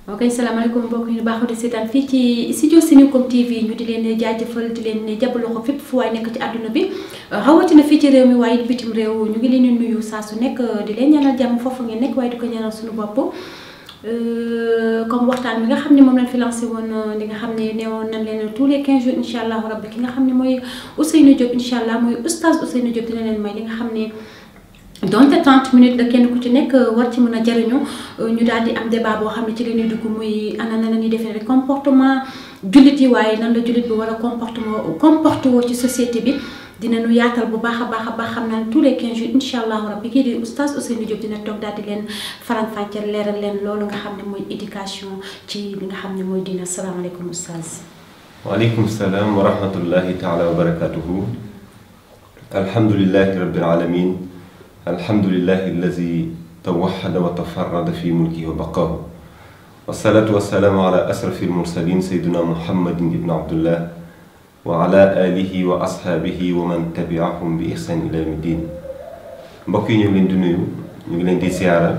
ok salaamaaleykum mbokk yi baaxoo di seetaan fii ci studio Senecoom TV ñu di leen jaajëfal di leen jàpp loxo fépp fu waay nekk ci àdduna bi rawatina fii ci réew mi waaye bitim réew ñu ngi leen di nuyu saa su nekk di leen ñaanal jàmm foofu ngeen nekk waaye di ko ñaanal suñu bopp. comme waxtaan bi nga xam ne moom lañ fi lancé woon li nga xam ne neewoon nañ leen tous les 15 jours incha allah rabbi ki nga xam ne mooy Ousseynou Diop incha allah mooy oustaz Ousseynou Diop dina leen may li nga xam ne. donte 30 minutes la kenn ku ci nekk war ci mën a jariñu ñu daal di am débat boo xam ne ci la ñuy dugg muy ana na la ñuy defee rek comportement jullit yi waaye nan la jullit bi war a comportement comporté woo ci société bi dinañu yaatal bu baax a baax a baax xam naa tous les 15 jours incha allahu rabbi kii di oustaz Ousseynou Diop dina toog daal di leen faram-fàcceel leeral leen loolu nga xam ne mooy éducation ci li nga xam ne mooy diina salaamaaleykum oustaz. waaleykum salaam wa rahmatullahi taala wa barakatuhu alhamdulilahi rabbil alamin alhamdulilahi allazi tawaxada wa tafarrada fi mulkihi wa baqaahu wasalaatu wasalaamu ala asrafi almursalin sayduna muhammadin ibn abdullah wa ala alihi wa ashaabihi wa man tabiahum bi ihsan ila yawmi din mbokk yi ñu ngi leen di nuyu ñu ngi leen di siyaara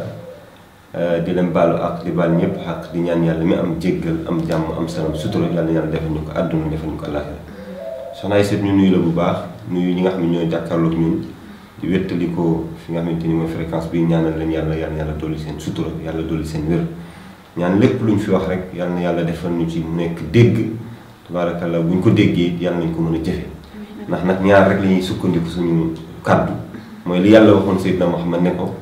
di leen baalu ak di baal ñëpp ak di ñaan yàlla mi am jéggal am jàmm am salaam sutura yàlla yàlla defal ñu ko àdduna defal ñu ko àllaaxira soxna ay seet ñu nuyu la bu baax nuyu ñi nga xam ne ñooy jàkkaarloog ñun di wéttali ko fi nga xamante ni mooy fréquence bi ñaanal leen yàlla yàlla yàlla dolli seen sutura yàlla dolli seen wér ñaan lépp lu ñu fi wax rek yàlla na yàlla defal ñu ci mu nekk dégg tabaarakallah bu ñu ko déggee yàlla nañ ko mën a jëfe ndax nag ñaar rek la ñuy sukkandiku suñu kàddu mooy li yàlla waxoon Seydina Muhammad ne ko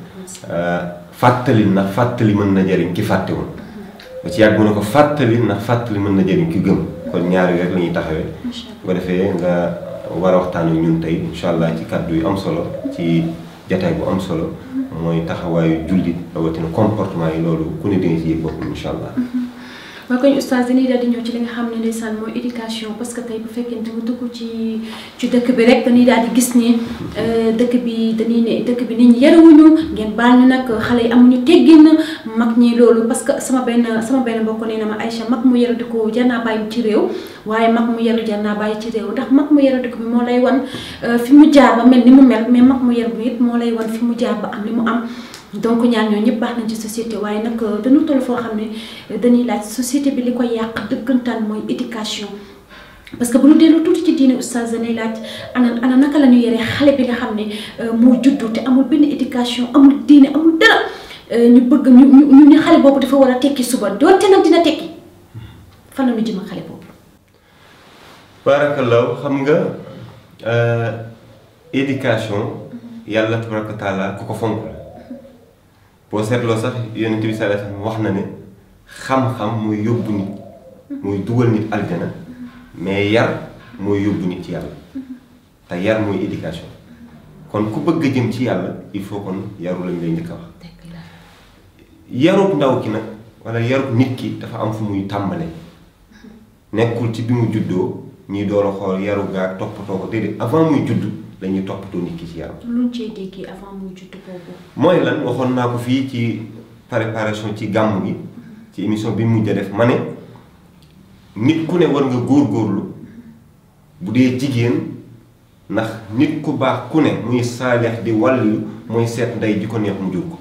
fàttali ndax fàttali mën na jariñ ki fàtte woon ba ci yàgg mu ne ko fàttali ndax fàttali mën na jariñ ki gëm kon ñaar yi rek la ñuy taxawee bu ko defee nga war a waxtaan ak ñun tey incha allah ci kàddu yu am solo ci jataay bu am solo mooy taxawaayu jullit rawatina comportement yi loolu ku ne dina ci yëg boppam incha allah. waaw koñ oustaz dañuy daal di ñëw ci li nga xam ne ndeysaan mooy éducation parce que tey bu fekkente nga dugg ci ci dëkk bi rek dañuy daal di gis ni dëkk bi dañuy ne dëkk bi nit ñi yarawuñu ngeen baal ñu nag xale yi amuñu teggin mag ñi loolu parce que sama benn sama benn mbokk nee na ma Aïcha mag mu yaru di ko jar naa bàyyi ci réew waaye mag mu yaru jar naa bàyyi ci réew ndax mag mu yaru di ko bi moo lay wan fi mu jaar ba mel ni mu mel mais mag mu yaru bi it moo lay wan fi mu jaar ba am li mu am donc ñaar ñoo ñëpp baax nañ ci société waaye nag dañu toll foo xam ne dañuy laaj société bi li ko yàq dëggantaan mooy éducation parce que bu ñu dellu tuuti ci diine oustaz dañuy laaj ana ana naka la ñu yore xale bi nga xam ne moo juddu te amul benn éducation amul diine amul dara ñu bëgg ñu ñu ñu xale boobu dafa war a tekki suba doonte nag dina tekki fan la ñu jëm ak xale boobu. barakallahu xam nga éducation yàlla tabaraka taala ku ko fonk la boo seetloo sax yonent bi sallallahu alayhi wasallam wax na ne xam-xam mooy yóbbu nit mooy dugal nit aljana mais yar mooy yóbbu nit ci yàlla te yar mooy éducation kon ku bëgg a jëm ci yàlla il faut kon yaru lañ lay njëkk a wax yarub ndaw ki nag wala yarub nit ki dafa am fu muy tàmbale nekkul ci bi mu juddoo ñuy door a xool yaru gaa toppatoo ko déedéet avant muy judd lañuy toppatoo nit ki ci yaram. lu ñu cee déggee avant muy judd boobu. mooy lan waxoon naa ko fii ci préparation ci gàmm gi ci émission bi mu mujj a def ma ne nit ku ne war nga góorgóorlu bu dee jigéen ndax nit ku baax ku ne muy saaleex di wàllu mooy seet ndey ji ko neex mu jur ko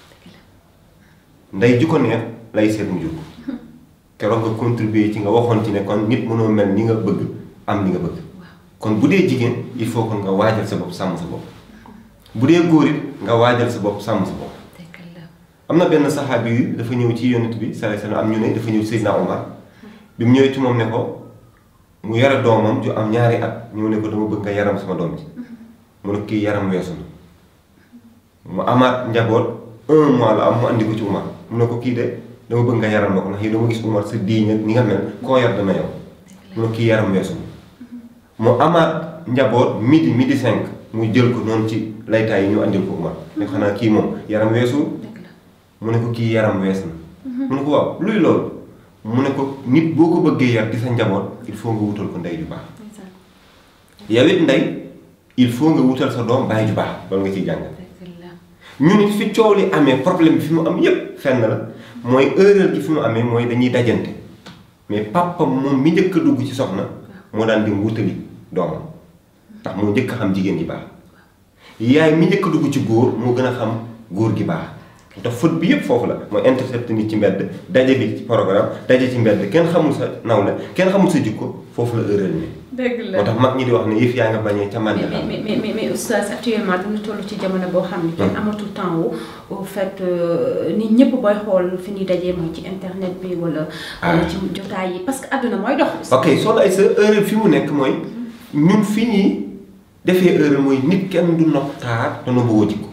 ndey ji ko neex lay seet mu jur ko keroog nga contribuer ci nga waxoon ci ne kon nit mënoo mel ni nga bëgg am li nga bëgg. kon bu dee jigéen il faut kon nga waajal sa bopp sàmm sa bopp bu dee góor it nga waajal sa bopp sàmm sa bopp am na benn saxaabi yi dafa ñëw ci yonent bi sallallahu alayhi wasallam am ñu ne dafa ñëw Seydina Omar bi mu ñëwee ci moom ne ko mu yara doomam ju am ñaari at ñëw ne ko dama bëgg nga yaram sama doom ji mu ne kii yaram weesu na mu amaat njaboot un mois la am mu andi ko ci Omar mu ne ko kii de dama bëgg nga yaram ma ko ndax yow dama gis Omar sa diiñ ni nga mel koo yar dana yow mu ne kii yaram weesu na mu amaat njaboot midi midi cinq muy jël ko noonu ci laytaay yi ñu andil ko Umar ne xanaa kii moom yaram weesu mu ne ko kii yaram wees na mu ne ko waaw luy loolu mu ne ko nit boo ko bëggee yar di sa njaboot il faut nga wutal ko ndey ju baax yow it ndey il faut nga wutal sa doom baay ju baax loolu nga ciy jàngal ñu nit fi coow li amee problème bi fi mu am yépp fenn la mooy erreur gi fi mu amee mooy dañuy dajante mais papa moom mi njëkk a dugg ci soxna moo daan dem wutali doomam ndax moo njëkk a xam jigéen ji baax yaay mi njëkk a dugg ci góor moo gën a xam góor gi baax ndax faute bi yëpp foofu la mooy intercepté nit ci mbedd daje bi ci programme daje ci mbedd kenn xamul sa nawle kenn xamul sa jikko foofu la erreur ni dëgg la moo tax mag ñi di wax ne yëf yaa nga bañee ca mais Mandela mais mais mais mais oustaz actuellement dañu toll ci jamono boo xam ne kenn amatul temps wu au fait nit ñëpp booy xool fi ñuy dajee mooy ci internet bi wala. wala ci jotaay yi parce que àdduna mooy dox. ok soo ay sa erreur fi mu nekk mooy ñun fi ñuy defee erreur mooy nit kenn du nopp taar te nobbuwoo jikko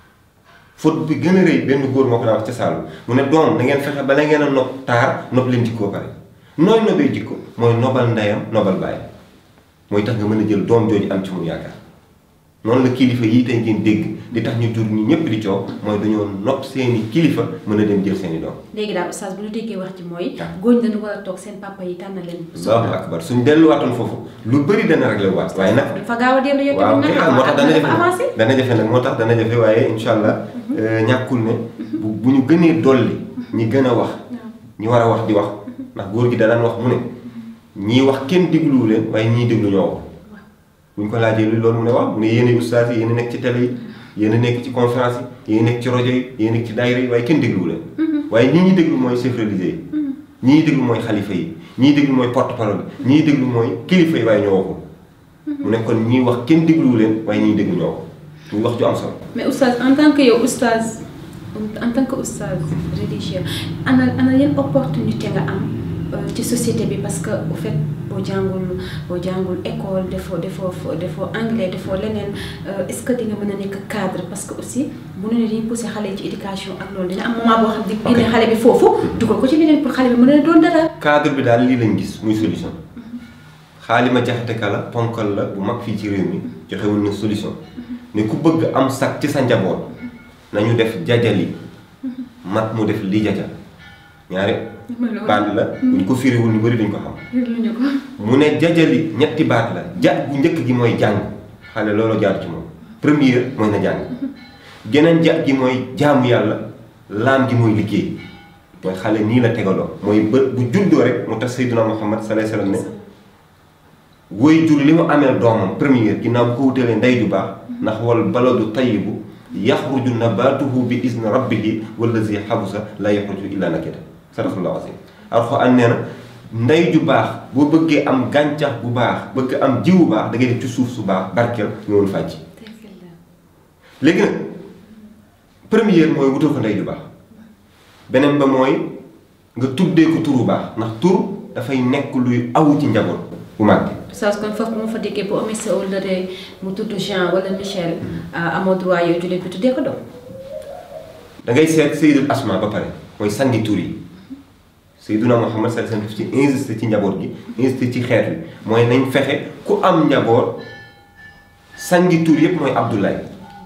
faute bi gën a rëy benn góor moo ko daan wax ca Saalum mu ne doom da ngeen fexe bala ngeen a nopp taar nopp leen jikkoo pare nooy nobee jikko mooy nobal ndeyam nobal bàyyi mooy tax nga mën a jël doom jooju am ci mu yaakaar noonu la kilifa yii tey ngeen dégg di tax ñu jur ñi ñëpp di coow mooy dañoo nopp seeni kilifa mën a dem jël seeni doom léegi daal oustaz bu ñu déggee wax ci mooy. waaw góor ñi dañu war a toog seen papa yi tànn leen. allahu akbar suñ delluwaatoon foofu lu bëri dana réglé waat waaye nag dafa gaaw a dellu yow waaw tamit kay nag moo tax dana jafe avancé. nag dana jafe nag moo tax dana jafe waaye incha allah ñàkkul ne bu bu ñu gënee dolli ñi gën a wax ñi war a wax di wax ndax góor gi da daan wax mu ne ñii wax kenn dégluwu leen waaye ñii déglu ñoo wax bu ñu ko laajee lu loolu mu ne waaw mu ne yéen a ustaas yi yéen a nekk ci télé yi yéen a nekk ci conférence yi yéen a nekk ci rajo yi yéen a nekk ci daayira yi waaye kenn dégluwu leen waaye ñii ñi déglu mooy chef religieux yi ñii déglu mooy xalifa yi ñii déglu mooy porte parole yi ñii déglu mooy kilifa yi waaye ñoo waxul mu ne kon ñii wax kenn dégluwu leen waaye ñii déglu ñoo wax muy wax ju am solo mais oustaz en tant que yow oustaz en tant que oustaz religieux ana ana yan opportunité nga am euh, ci société bi parce que au fait boo jàngul boo jàngul école defoo defoo defoo anglais defoo leneen euh, est-ce que di nga mën a nekk cadre parce que aussi bu ne dañuy pousser xale yi ci éducation ak loolu dina am moment boo xam ne Ok. génne xale bi foofu dugal ko ci leneen pour xale bi mën a doon dara. cadre bi daal lii lañ gis muy solution xaalima jaxate ka la ponkal la bu mag fii ci réew mi joxewul na solution ne ku bëgg am sax ci sa njaboot nañu def jajali mag mu def li jaja ñaari baat la buñ ko firiwul ñu bëri duñ ko xam luñu ko. mu ne jajali ñetti baat la ja bu njëkk gi mooy jàng xale loolu jaar ci moom première mooy na jàng geneen ja gi mooy jaamu yàlla laam gi mooy liggéey mooy xale nii la tegaloo mooy bët bu juddoo rek mu tax Seydina Muhammad sallallahu alayhi wasallam ne woy jur li mu ameel doomam première ginnaaw bu ko wutalee ndey ju baax ndax wal baladu tayyibu yaxruju nabatuhu bi izni rabbihi wallazi xabusa la yaxruju illa nakida sadaqallahu azim alxuraan nee na ndey ju baax boo bëggee am gàncax bu baax bëgg am jiw bu baax da ngay def ci suuf su baax barkeel ñëwul fàcc léegi nag première mooy wutal ko ndey ju baax beneen ba mooy nga tuddee ko tur bu baax ndax tur dafay nekk luy awu ci njaboot bu mag oustaz kon foofu mu fa déggee boo amee sa wëllëre mu tudd Jean wala Michel amoo droit yow jullit bi tuddee ko doom. da ngay seet Seydul Asma ba pare mooy sangi tur yi Seyduna Muhammad sallallahu alayhi wasallam ci insisté ci njaboot gi insisté ci xeet wi mooy nañ fexe ku am njaboot sangi tur yépp mooy Abdoulaye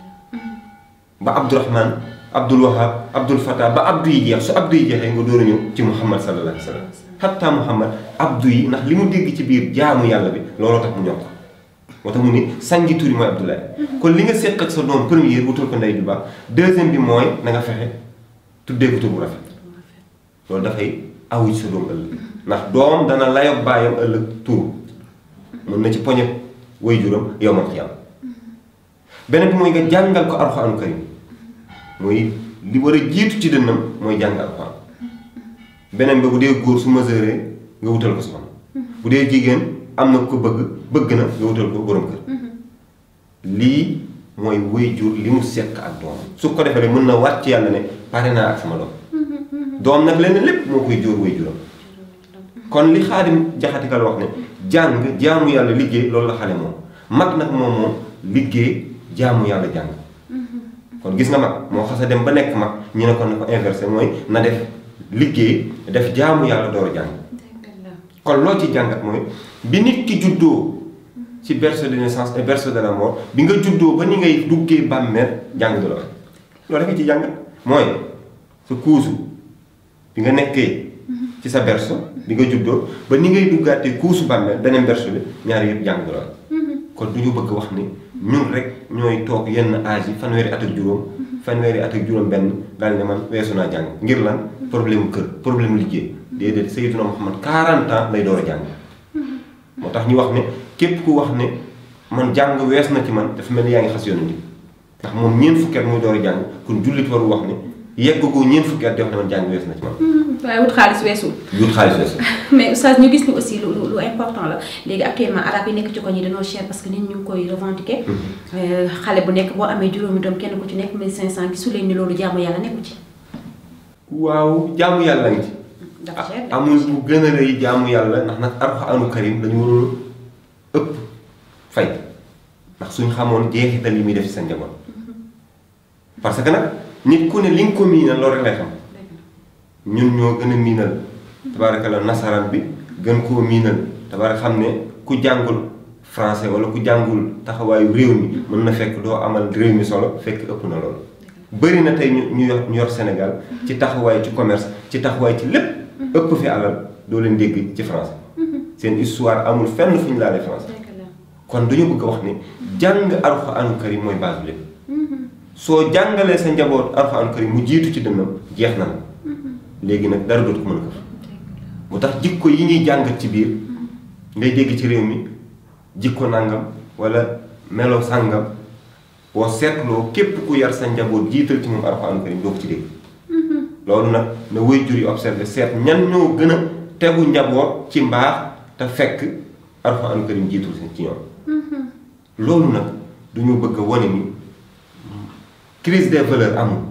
ba Abdourahman Abdul Wahab Abdul Fatah ba Abdou yi jeex su Abdou yi jeexee nga door a ñëw ci Muhammad sallallahu alayhi wasallam hatta Muhammad Abdou yi ndax li mu dégg ci biir jaamu yàlla bi looloo tax mu ñor ko moo tax mu ni sangi tur yi mooy Abdoulaye kon li nga seq ak sa doom première wutal ko ndey ju baax deuxième bi mooy na nga fexe tuddee ko tur bu rafet loolu dafay awu ci sa doom ëllëg ndax doom dana layob baayam ëllëg tur mën na ci poñe way juram yow man xiyam beneen bi mooy nga jàngal ko alxuraanu karim mooy li war a jiitu ci dënnam mooy jàng alxuraan beneen bi bu dee góor su maseuree nga wutal ko soxna bu dee jigéen am na ko bëgg bëgg na nga wutal ko borom kër lii mooy way jur li mu seq ak doom su ko defee rek mën na waat ci yàlla ne pare naa ak sama doom doom nag leneen lépp moo koy jóor way juram kon li xaadim jaxatikal wax ne jàng jaamu yàlla liggéey loolu la xale moom mag nag moom moom liggéey jaamu yàlla jàng kon gis nga mag moo xas a dem ba nekk mag ñu ne ko na ko inversé mooy na def liggéey def jaamu yàlla door a jàng kon loo ci jàngat mooy bi nit ki juddoo ci berceau de naissance et berceau de la mort bi nga juddoo ba ni ngay duggee bàmmeel jàng du la loolu rek ci jàngat mooy sa kuusu bi nga nekkee ci sa berceau bi nga juddoo ba ni ngay duggaatee kuusu bàmmeel beneen berceau bi ñaari yëpp jàng du la kon du ñu bëgg wax ni ñun rek ñooy toog yenn âge yi fanweeri at ak juróom fanweeri at ak juróom benn daal ne man weesu naa jàng ngir lan problème mu kër problème mu liggéey déedéet Seydina Muhammad 40 ans lay door a jàng moo tax ñu wax ne képp ku wax ne man jàng wees na ci man dafa mel ni yaa ngi xas yonent bi ndax moom ñeent fukki at muy door a jàng kon jullit warul wax ne yegg gu ñeent fukki at def na man jàng wees na ci man. waaye wut xaalis weesul. wut xaalis weesu. mais oustaz ñu gis ni aussi lu lu lu important la léegi actuellement arab yi nekk ci ko ñi dañoo cher parce que nit ñu ngi koy revendiquer. xale bu nekk boo amee juróomi doom kenn ku ci nekk 1500 gisu leen ni loolu jaamu yàlla nekku ci. waaw jaamu yàlla ngi ci. dafa cher de. amul bu gën a rëy jaamu yàlla ndax nag alxuraanu karim dañu waroon ëpp fay ndax suñ xamoon jeexital yi muy def ci sa njaboot parce que nag nit ku ne li nga ko miinal loolu rek lay xam ñun ñoo gën a miinal tabaarakalla nasaraan bi gën koo miinal tabaaraka xam ne ku jàngul français wala ku jàngul taxawaayu réew mi mën na fekk doo amal réew mi solo fekk ëpp na loolu bëri na tey ñu ñu yor ñu yor Sénégal ci taxawaay ci commerce ci taxawaay ci lépp ëpp fi alal doo leen dégg ci français seen histoire amul fenn fu ñu laalee français kon dañu bëgg a wax ne jàng alxuraanu karim mooy base bi lépp soo jàngalee sa njaboot alxuraanu karim mu jiitu ci dënnam jeex na la léegi nag dara dootu ko mën a këf mu tax jikko yi ñuy jàngat ci biir ngay dégg ci réew mi jikko nàngam wala melo sàngam boo seetloo képp ku yar sa njaboot jiital ci moom alxuraanu karim doo ko ci dégg loolu nag na waajur yi observé seet ñan ñoo gën a tegu njaboot ci mbaax te fekk alxuraanu karim jiitul ci ñoom loolu nag duñu bëgg a wane ni crise des valeurs amul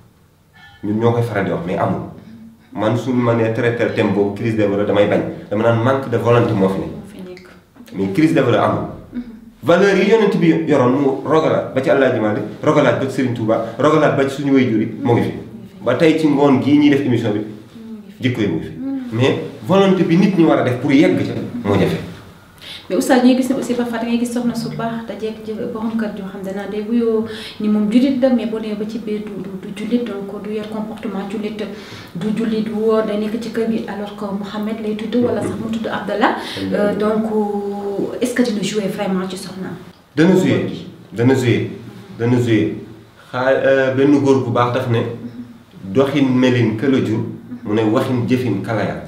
ñun ñoo koy faral di wax mais amul man suñu ma nee traité thème boobu crise des valeurs damay bañ dama naan manque de volonté moo fi ne moo fi nekk. mais crise des valeurs amul valeurs yi yonent bi yoroon mu rogalaat ba ci Alaaji Maalik rogalaat ba ci Serigne Touba rogalaat ba ci suñu waajur yi moo ngi fi ba tey ci ngoon gii ñuy def émission bi jikko yi mu ngi fi mais volonté bi nit ñi war a def pour yegg ca moo jafe mais oustaz ñuy gis ne aussi parfois da ngay gis soxna su baax dajeeg jë borom kër joo xam danaa day wuyoo ni moom jullit la mais boo demee ba ci biir du du du jullit donc du yor comportement jullit du jullit du wóor day nekk ci kër gi alors que Mouhamed lay tudd wala sax mu tudd Abdallah Euh, donc est-ce que dina jouer vraiment ci soxnaam. dana joué dana joué dana joué xaa benn góor bu baax daf ne doxin melin këla jur mu ne waxin jëfin kalaya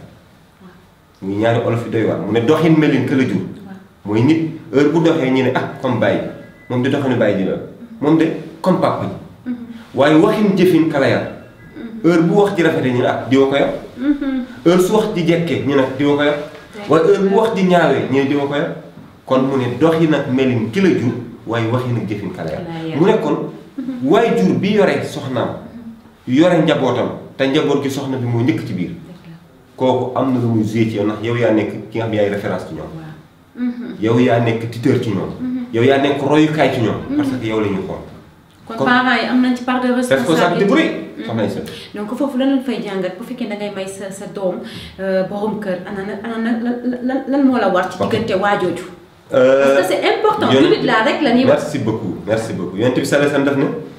muy ñaari olof yi doy waar mu ne doxin melin këla jur mooy nit heure bu doxee ñu ne ah comme bàyyi moom di doxinu bàyyi ji la moom de comme papa ji waaye waxin jëfin kalaya heure bu wax ji rafetee ñu ne ah diwa ko yor heure su wax ji jekkee ñu ne diwa ko yor waaye heure bu wax ji ñaawee ñu ne diwa ko yor kon mu ne doxin ak melin ki la jur waaye waxin ak jëfin kalaya mu ne kon waaye jur bi yore soxnaam yore njabootam te njaboot gi soxna bi moo njëkk ci biir kooku am na lu muy joué ci yow ndax yow yaa nekk ki nga xam yaay référence ci ñoom yow yaa nekk tuteur ci ñoom yow yaa nekk royukaay ci ñoom parce que yow la ñuy xool kon Kon- parents yi am nañ ci part de responsabilité bu rëy responsabilité. soxna yi sa donc foofu lan lañ fay jàngat bu fekkee da ngay may sa sa doom borom kër ana na ana na lan lan lan moo la war ci Ok. diggante waajooju. parce que c'est important Yonent- jullit laa rek la ñuy wax. merci beaucoup merci beaucoup yonent bi sallallahu alayhi wasallam daf ne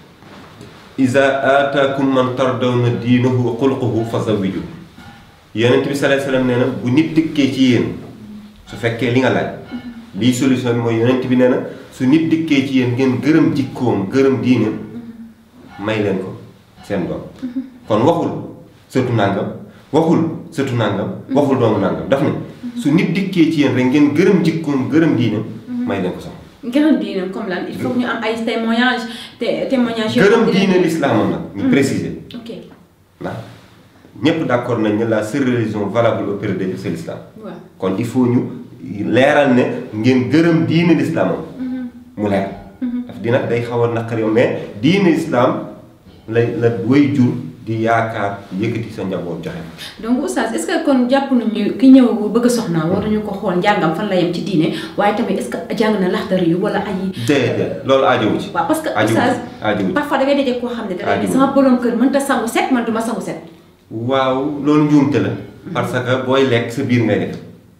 iza ataakum man tardawna diinahu wa xulquhu fa zawiju yonent bi sallallahu alayhi wasallam nee na bu nit dikkee ci yéen su fekkee li nga laaj lii solution bi mooy yonent bi nee na su nit dikkee ci yéen ngeen gërëm jikkoom gërëm diine may leen ko seen doom kon waxul sëtu nàngam waxul sëtu nàngam waxul doomu nàngam daf ne su nit dikkee ci yéen rek ngeen gërëm jikkoom gërëm diine may leen ko sax gërëm diine comme lan il faut que ñu am ay témoignages te témoignages yoo gërëm xam ne diine l'islam nag ñu préciser ok ndax ñépp d'accord nañ ne la seule religion valable au période c'est l'islam waaw. kon il faut ñu leeral ne ngeen gërëm diine l'islam mu leer daf dina day xaw a naqari mais diine l'islam la la way jur di yaakaar yëkkati sa njaboot joxe donc oustaz est-ce que kon jàpp nañu ki ñëw bëgg a soxna waruñu ko xool njàngam fan la yem ci diine waaye tamit est-ce que jàng na laxdari yu wala ay. déedéet loolu aajowu ci waaw parce que aajowu oustaz ci aajowu ci parfois da ngay daje koo xam ne da ngay ne Aajuwu. sama borom kër mënta sangu set man duma sangu set. waaw loolu njuumte la parce que booy lekk sa biir ngay def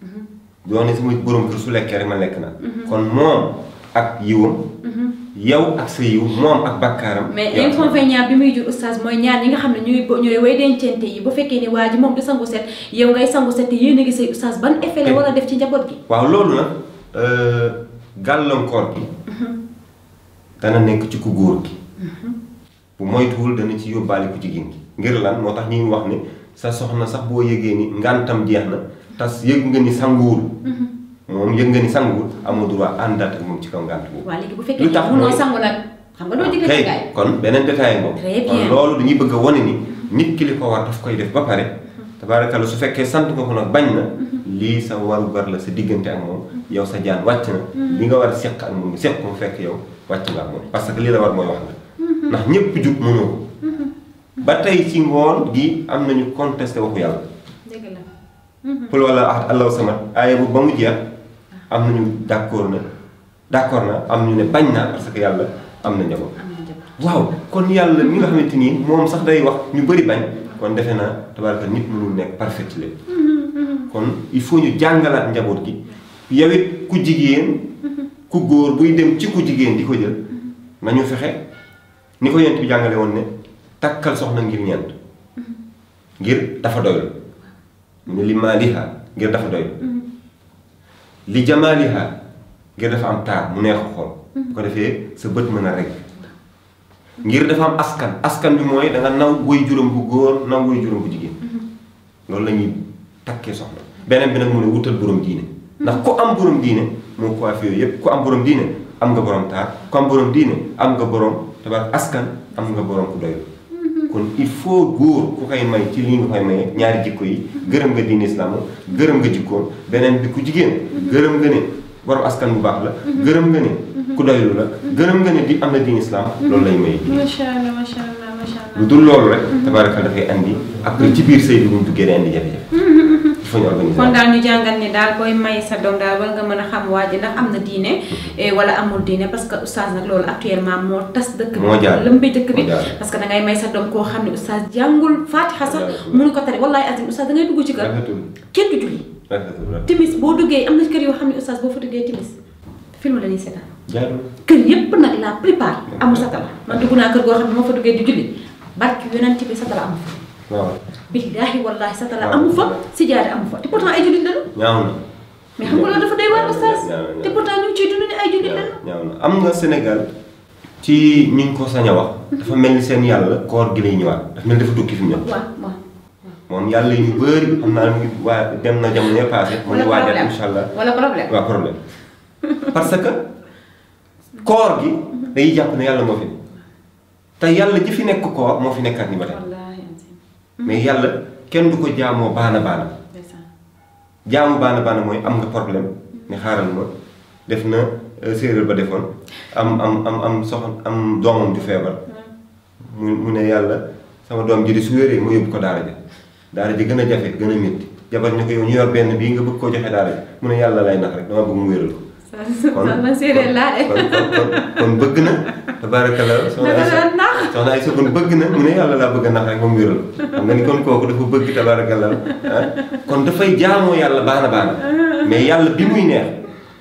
doo ne sama borom kër su lekkee rek ma lekk naa kon moom ak yiwam yow ak sa yiw moom ak bakkaaram mais yow ak sa- inconvénient bi muy jur oustaz mooy ñaar ñi nga xam ne ñooy bo- ñooy way dencante yi bu fekkee ne waa ji moom du sangu set yow ngay sangu set te yéen a ngi say oustaz ban effet la Eh. war a def ci njaboot gi. waaw loolu nag euh, gàllankoor gi dana nekk ci ku góor gi bu moytuwul dana ci yóbbaale ku jigéen gi ngir lan moo tax ñuy wax ne sa soxna sax boo yëgee ni ngantam jeex na tas yëg nga ni sanguwul moom yëg nga ni sanguwul amoo droit àndaat ak moom ci kaw ngant boobu waa léegi bu fekkee lu tax ne munoo mooy- sangu nag. xam nga doo jege kay gaay kon beneen détail boobu Très kon bien. loolu dañuy bëgg a wane ni nit ki li ko war daf koy def ba pare tabaarakalla su fekkee sant nga ko nag bañ na lii sa waru gar la sa diggante ak moom yow sa jaan wàcc na li nga war a seq ak moom seq ko fekk yow wàcc nga ak moom parce que li la war mooy wax nga ndax ñépp jub mënoo ko ba tey ci ngoon gi am nañu contesté waxu yàlla dëgg la pour wala ahad allahu samad aaya bu ba mu jeex am nañu d'accord na d'accord na am ñu ne bañ naa parce que yàlla am na njaboot am na jabar waaw kon yàlla mi nga xamante ni moom sax day wax ñu bëri bañ kon defe naa tabaraka nit mënul nekk parfait ci lépp kon il faut ñu jàngalaat njaboot gi yow it ku jigéen ku góor buy dem ci ku jigéen di ko jël nañu fexe ni ko yent bi jàngale woon ne takkal soxna ngir ñeent ngir dafa doylu mu ne li maaliha ngir dafa doylu li jamaaliha ngir dafa am taar mu neex a xool bu ko defee sa bët mën a rek ngir dafa am askan askan bi mooy da nga naw woy juróom bu góor naw woy juróom bu jigéen loolu la ñuy takkee soxna beneen bi nag mu ne wutal borom diine ndax ku am borom diine moo coiffé yooyu yëpp ku am borom diine am nga borom taar ku am borom diine am nga borom tabaar askan am nga borom ku doy kon il faut góor ku koy may ci lii nga koy maye ñaari jikko yi gërëm nga diine islam gërëm nga jikkoom beneen bi ku jigéen gërëm nga ne borom askan bu baax la gërëm nga ne ku doylu la gërëm nga ne di am na diine islam loolu lay maye diine macha allah macha allah macha allah lu dul loolu rek tabaaraka dafay andi après ci biir sëy bi bu ñu duggee day andi jafe-jafe il faut ñu organiser kon daal ñu jàngal ni daal booy may sa doom daal war nga mën a xam waa ji ndax am na diine eh, wala amul diine parce que oustaz nag loolu actuellement moo tas dëkk bi Moo jaar. lëmbi dëkk bi Moo jaar. parce que da ngay may sa doom koo xam ne oustaz jàngul faatixa sax Moo jaar. mënu ko tari wallahi azim oustaz da ngay dugg ci kër rafetul kenn du julli rafetul rafetul timis boo duggee am na kër yoo xam ne oustaz boo fa duggee timis film la ñuy seetaan jaadul kër yépp nag la plupart amul satala man dugg naa kër goo xam ne moo fa duggee di julli barki yonent bi satala amu fa waaw billaahi wallaahi satala waaw. amu fa sijaade amu fa te pourtant ay jullit lañu ñaaw na mais xam nga loolu dafa doy waar oustaz ñaaw na, ñaaw na. te pourtant ñu ngi ciy dund ni ay jullit lañu ñaaw na am nga Sénégal ci ñu ngi ko sañ a wax dafa mel ni seen yàlla koor gi lay ñëwaat dafa mel ni dafa tukki fi mu ne waaw waaw moom yàlla yu bëri xam naa mu ngi waa dem na jamono yee passé mu ngi wala waajal problème incha allah wala problème waaw problème parce que koor gi day jàpp ne yàlla moo fi ne te yàlla ji fi nekk koor moo fi nekkaat ni ba tey wallaahi azim mais yàlla kenn du ko jaamoo baana baana ndeysaan jaamu baana baana mooy am nga problème ne xaaral ma def na euh, séeréer ba defoon am am am am soxna am doomam ju feebar mu mu ne yàlla sama doom ji di su wéree ma yóbbu ko daara ja daara ji gën a jafe gën a métti jabar ñu ko yow ñu yor benn bii nga bëgg koo joxe daara ji mu ne yàlla lay nax rek dama bëgg mu wéral ko kon man séeréer laa de kon kon kon kon bëgg na tabaarakalla soxna danga Aysa doon nax soxna Aysa kon bëgg na mu ne yàlla laa bëgg a nax rek moom wéral xam nga ni kon kooku dafa bëgg tabaarakalla ah kon dafay jaamoo yàlla baana baana mais yàlla bi muy neex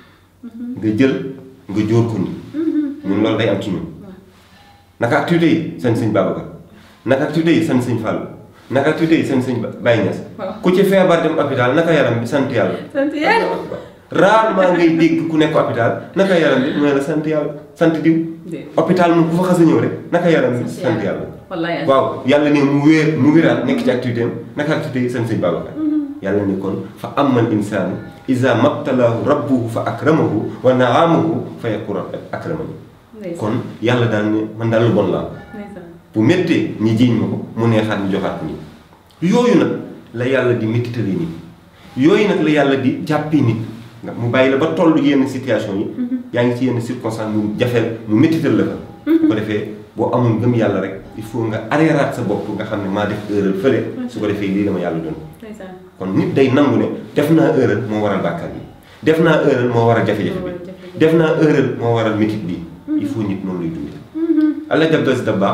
nga jël nga jóor ko ni ñun loolu day am ci ñun naka activité yi seen sëñ Babacar naka activité yi seen sëñ Fallou naka activité yi seen sëñ Baye Niass Waaw. ku ci feebar dem hôpital naka yaram bi sant yàlla sant yàlla rarement ngay dégg ku nekk hôpital naka yaram bi mooy la sant yàlla sant diw Déedéet. hôpital moom ku fa xas a ñëw rek naka yaram bi Sant sant yàlla. yàlla wallaahi azim waaw yàlla ne mu wéer mu wéraat nekk ci activité am naka activité yi seen sëñ Babacar yàlla ne kon fa amal insaanu iza mabtalaahu rabbuhu fa akramahu wa naamahu fa yaqulu akramani ndeysaan kon yàlla daal ne man daal lu bon laa ndeysaan bu méttee ñi jiiñ ma ko mu neexaat ñu joxaat ko nii yooyu nag la yàlla di méttitalee nit yooyu nag la yàlla di jàppee nit nga mu bàyyi la ba toll yenn situation yi yaa ngi ci yenn circonstance mu jafeel mu méttital la fa bu ko defee boo amul ngëm yàlla rek il faut nga arrêtaat sa bopp nga xam ne maa def erreur fële su ko defee lii la ma yàlla doon ndeysaan kon nit day nangu ne def naa erreur moo waral bàkkaar bi def naa erreur moo waral jafe-jafe Moo waral bi jafe-jafe. def naa erreur moo waral métit bi il faut nit noonu lay dundee allah jabdo si da baax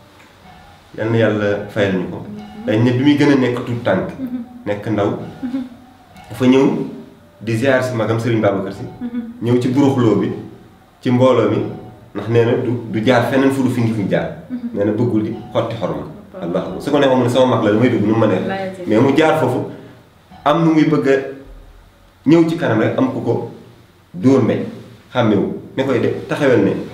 yal na yàlla fayal ñu ko dañ ne bi muy gën a nekk tout tànk nekk ndaw dafa ñëw di ziar si magam Serigne Babacar si ñëw ci buruxloo bi ci mbooloo mi ndax nee na du du jaar feneen fu du fi ngi fi jaar nee na bëggul di xotti xorma allah su ko neexoon mu ne sama mag la damay dugg nu mu ma neex mais mu jaar foofu am nu muy bëgg a ñëw ci kanam rek am ku ko dóor mbéj xàmmewu ne koy de taxawel ne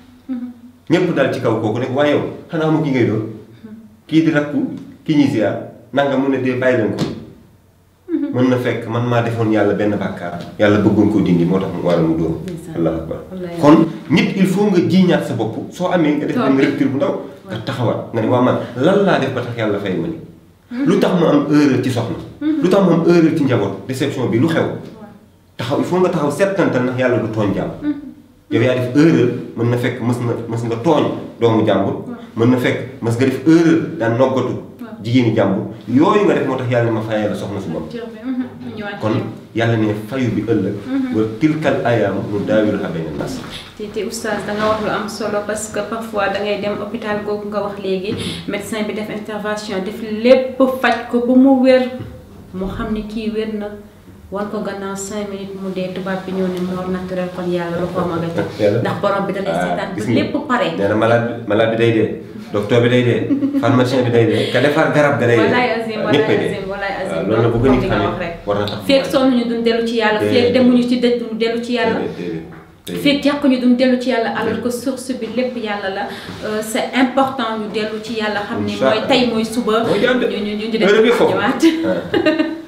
ñépp dal ci kaw kooku ne waaye yow xanaa amu ki ngay dóor kii di rakku ki ñuy ziar nanga mu ne dee bàyyi leen ko mu mën na fekk man maa defoon yàlla benn bàkkaar yàlla bëggoon koo dindi moo tax mu waral mu dóor allahu akbar kon nit il faut nga jiiñaat sa bopp soo amee nga def benn rupture bu ndaw nga taxawaat nga ne waa man lan laa def ba tax yàlla fay ma ni lu tax ma am erreur ci soxna lu tax ma am erreur ci njaboot déception bi lu xew taxaw il faut nga taxaw settantal ndax yàlla du tooñ jàmm yow yaa def erreur mën na fekk mës nga mës nga tooñ doomu jàmbur mën na fekk mës nga def erreur daan noggatu jigéeni jàmbur yooyu nga def moo tax yàlla ne ma fayee la soxna su bopp kon yàlla ne fayu bi ëllëg wa tilkal ayaamu nu daawiluhaa bayna naas te te oustaz da nga wax lu am solo parce que parfois da ngay dem hôpital googu nga wax léegi médecin bi def intervention def lépp faj ko ba mu wér mu xam ne kii wér na wan ko gannaaw cinq minutes mu dee tubaab bi ñëw ne mort naturel kon yàlla lu ko mag a ndax borom bi da lay seetaan ba lépp pare nee na malade malade bi day dee docteur bi day dee pharmacien bi day dee ka defar garab ga day dee walaay azim walaay azim walaay azim loolu la bëgg nit nga xam wax rek war na tax feeg sonn ñu duñ dellu ci yàlla feeg demuñu ci dëj duñ dellu ci yàlla feeg jàq ñu duñ dellu ci yàlla alors que source bi lépp yàlla la c'est important ñu dellu ci yàlla xam ne mooy tey mooy suba ñu ñu ñu def ñëwaat